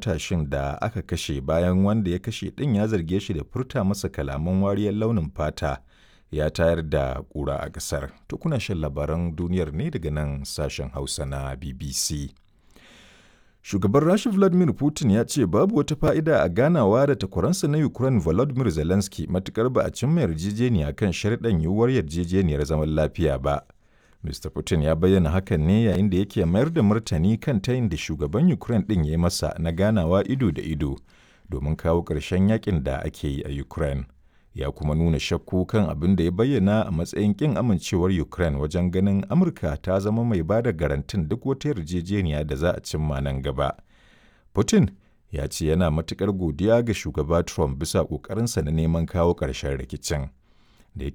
matashin da aka kashe bayan wanda ya kashe ɗin ya zarge shi da furta masa kalaman wariyar launin fata ya tayar da ƙura a ƙasar. Tukuna shan labaran duniyar ne daga nan sashen Hausa na BBC. Shugaban Rasha Vladimir Putin ya ce babu wata fa'ida a ganawa da takwaransa na Ukraine Volodymyr Zelensky matukar ba a cimma yarjejeniya kan sharɗan yiwuwar yarjejeniyar zaman lafiya ba. Mr. Putin ya bayyana hakan ne yayin da yake mayar da martani kan tayin da shugaban Ukraine ɗin ya yi masa na ganawa ido da ido domin kawo ƙarshen yakin da ake yi a Ukraine. Ya kuma nuna shakku kan abin da ya bayyana a matsayin ƙin amincewar Ukraine wajen ganin Amurka ta zama mai ba da garantin duk wata yarjejeniya da za a cimma nan gaba. Putin ya ce yana matuƙar godiya ga shugaba Trump bisa ƙoƙarinsa na neman kawo ƙarshen rikicin.